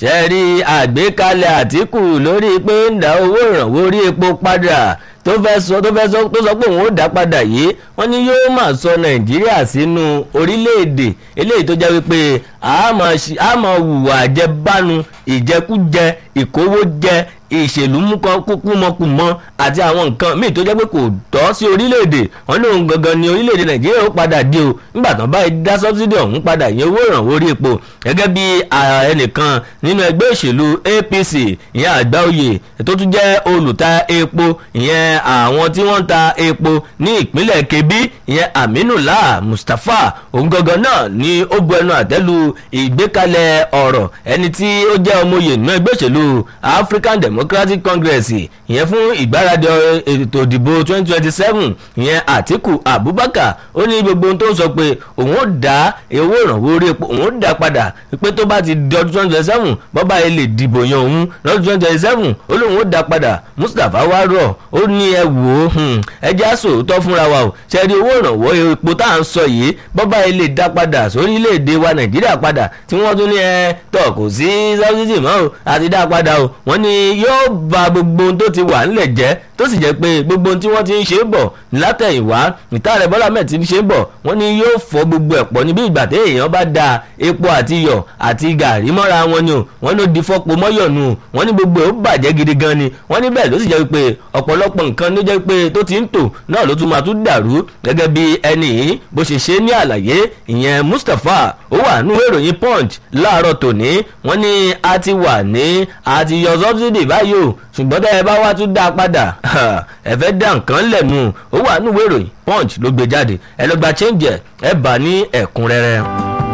ṣe rí àgbékalẹ̀ àtìkù lórí pé ń dá owó ìrànwọ́ orí epo padà tó fẹ́ sọ tó fẹ́ sọ tó sọ pé òun ó dá padà yìí wọ́n ní yóò máa sọ nàìjíríà sínú orílẹ̀-èdè eléyìí tó jẹ́ wípé a máa hùwà àjẹbánu ìjẹkújẹ ìkówójẹ ìṣèlú kúmọkùmọ àti àwọn nǹkan míì tó jẹ́ pé kò tọ́ sí orílẹ̀-èdè wọn ní òun gangan ni orílẹ̀-èdè nàìjíríà ó padà di o nígbà tán báyìí dá sọ́bsidì ọ̀hún padà yẹn owó ìrànwọ́ orí epo gẹ́gẹ́ bí ẹnìkan nínú ẹgbẹ́ òṣèlú apc ìyẹn àgbáòye tó tún jẹ́ olùta epo ìyẹn àwọn tí wọ́n ń ta epo ní ìpínlẹ̀ kebbi ìyẹn aminullah mustapha òun gangan náà ni ó bu ẹnu àtẹ́lu ìgbékalẹ̀ ọ̀rọ̀ ẹni tí ó jẹ́ ọmọye nínú ẹgbẹ́ òṣèlú african democratic congress ìyẹn fún ìgbáradì ètò ìdìbò twenty twenty seven ìyẹn àtìkù abubakar ó ní gbogbo ohun tó ń sọ pé òun ó dá owó ìrànwọ́ orí epo òun ó dá padà pé tó bá ti di ọdún twenty twenty seven bọ́bá yẹn lè dìbò yan òun lọ́dún twenty twenty seven ó lóun ó dá padà mustapha wá rọ̀ ó ní ẹ wò ó ẹ já sòótọ́ fúnra wa o ṣe rí owó ìrànwọ́ epo tá à ń sọ yìí bọ́bá yẹn lè dá padà sórílẹ̀-èdè wa nàìjíríà padà tí wọ́n tún ní ẹ tọ̀ kò sí sọ́sídì mọ́ o àti dá padà o wọ́n ní yóò ba gbogbo ohun tó ti wà ńlẹ̀ jẹ́ tó sì jẹ́ pé gbogbo ohun tí wọ́n ti ń ṣe bọ̀ látẹ̀yìnwá ìta rẹ̀ bọ́lá mẹ́ẹ̀ ti ń ṣe bọ̀ wọ́n ní yóò fọ́ gbogbo ẹ̀ pọ̀ níbi ìgbà tí èèyàn bá da epo àti iyọ̀ àti gàrí mọ́ra wọn ni o wọ́n ló di fọ́pọ̀ mọ́yọ̀nù wọ́n ní gbogbo ẹ̀ ó bàjẹ́ gidi gan ni wọ́n ní bẹ́ẹ̀ ló sì jẹ́ pé ọ̀pọ̀lọpọ̀ nǹkan ló jẹ́ pé tó ti ń tò náà ló tún máa tún dàrú gẹ́gẹ́ bí ẹni yìí bó ṣe ṣe ní àlàyé ìyẹn mustapha ó wà nínú ìròyìn punch láàárọ̀ tòní wọ́n ní a ti wà ní a ti yọ subsidy báyìí o ṣùgbọ́n tẹ́ ẹ bá wá tún dá a padà ẹ fẹ́ dá nǹkan lẹ̀ nù ó wà nínú ìròyìn punch ló gbé jáde ẹ lọ gba change ẹ ẹ bá ní ẹ̀kúnrẹ́rẹ́.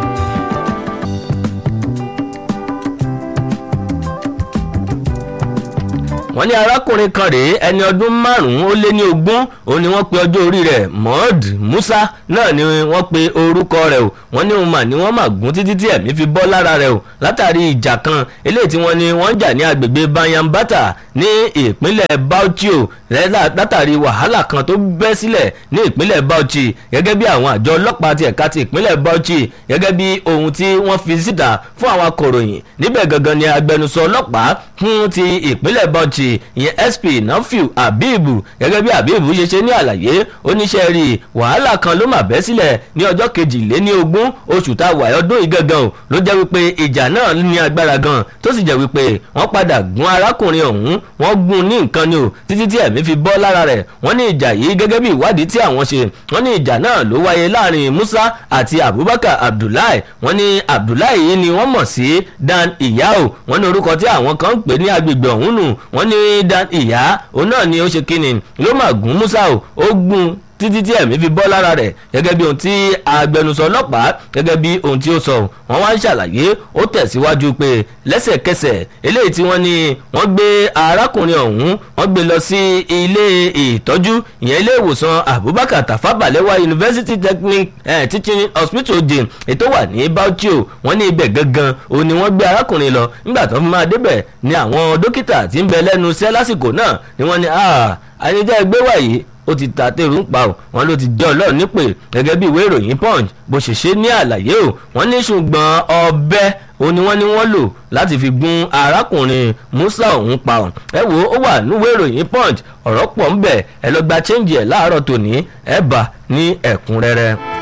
wọ́n ní arákùnrin kan rèé ẹni ọdún márùn-ún ó lé ní ogún òun ni wọ́n pe ọjọ́ orí rẹ̀ mohd musa náà ni wọ́n pe orúkọ rẹ̀ o wọ́n ní òun mà ní wọ́n mà gún títí tí ẹ̀mí fi bọ́ lára rẹ̀ o látàrí ìjà kan eléyìí tí wọ́n ní wọ́n jà ní agbègbè bayambata ní ìpínlẹ̀ bauchi o látàrí wàhálà kan tó bẹ́ sílẹ̀ ní ìpínlẹ̀ bauchi gẹ́gẹ́ bí àwọn àjọ ọlọ́pàá ti ẹ̀ka ti ìpínlẹ̀ bauchi gẹ́gẹ́ bí ohun tí wọ́n fi síta fún àwọn akọ̀ròyìn níbẹ̀ gangan ni agbẹnusọ ọlọ́pàá fún ti ìpínlẹ̀ bauchi ìyẹn sp nafiu abibu gẹ́gẹ́ bí abibu ṣe ṣe ní àlàyé oníṣẹ́ rí wàhálà kan ló mà bẹ́ sílẹ̀ ní ọjọ́ kejìléní ogún oṣù tá a wà ọdún yìí gangan o ló jẹ́ wípé ìjà náà ní agbára gan tó sì jẹ́ wípé wọ́n padà gún arákùnrin ọ̀hún wọ́n gún ní nǹkan ni o títí tí ẹ̀mí fi bọ́ lára rẹ̀ wọ́n ní ìjà yìí gẹ́gẹ́ bí ìwádìí tí àwọn ṣe wọ́n ní ìjà náà ló wáyé láàrin musa àti abubakar abdullahi wọ́n ní abdullahi yìí ni wọ́n mọ̀ sí dan iyao wọ́n ní orúkọ tí àwọn kan ń pè ní agbègbè ọ̀hún nù wọ́n ní dan ìyá òun náà ni ó ṣe kíni ló mà gún musa o ó gún títí tí ẹ̀mí fi bọ́ lára rẹ̀ gẹ́gẹ́ bí ohun tí agbẹnusọ ọlọ́pàá gẹ́gẹ́ bí ohun tí ó sọ wọ́n wá ń ṣàlàyé ó tẹ̀síwájú pé lẹ́sẹ̀kẹsẹ̀ eléyìí tí wọ́n ní wọ́n gbé arákùnrin ọ̀hún wọ́n gbé lọ sí ilé ìtọ́jú ìyẹn ilé ìwòsàn abubakar tafa balewa university technic eh, teaching hospital jane ètò wà ní bauchi o wọ́n ní ibẹ̀ gangan òun ni wọ́n gbé arákùnrin lọ nígbà tó fi máa débẹ̀ ni àwọn dókítà tí ń bẹ lẹ́nu iṣẹ́ lásìkò náà ni wọ́n ní àyíjẹ́ ẹgbẹ́ wàyí ó ti ta tèrú ń pa ò wọn ló ti jẹ́ ọlọ́run nípè gẹ́gẹ́ bí ìwé ìròyìn punch bó ṣe ṣe ní àlàyé o wọ́n ní ṣùgbọ́n ọbẹ̀ òun ni wọ́n ní wọ́n lò láti fi gún arákùnrin musa ọ̀hún pa ọ̀ ẹ wo ó wà níwèé ìròyìn punch ọ̀rọ̀ pọ̀ ń bẹ̀ ẹ lọ gba change ẹ̀ láàárọ̀ tòní ẹ bá ní ẹ̀kúnrẹ́rẹ́.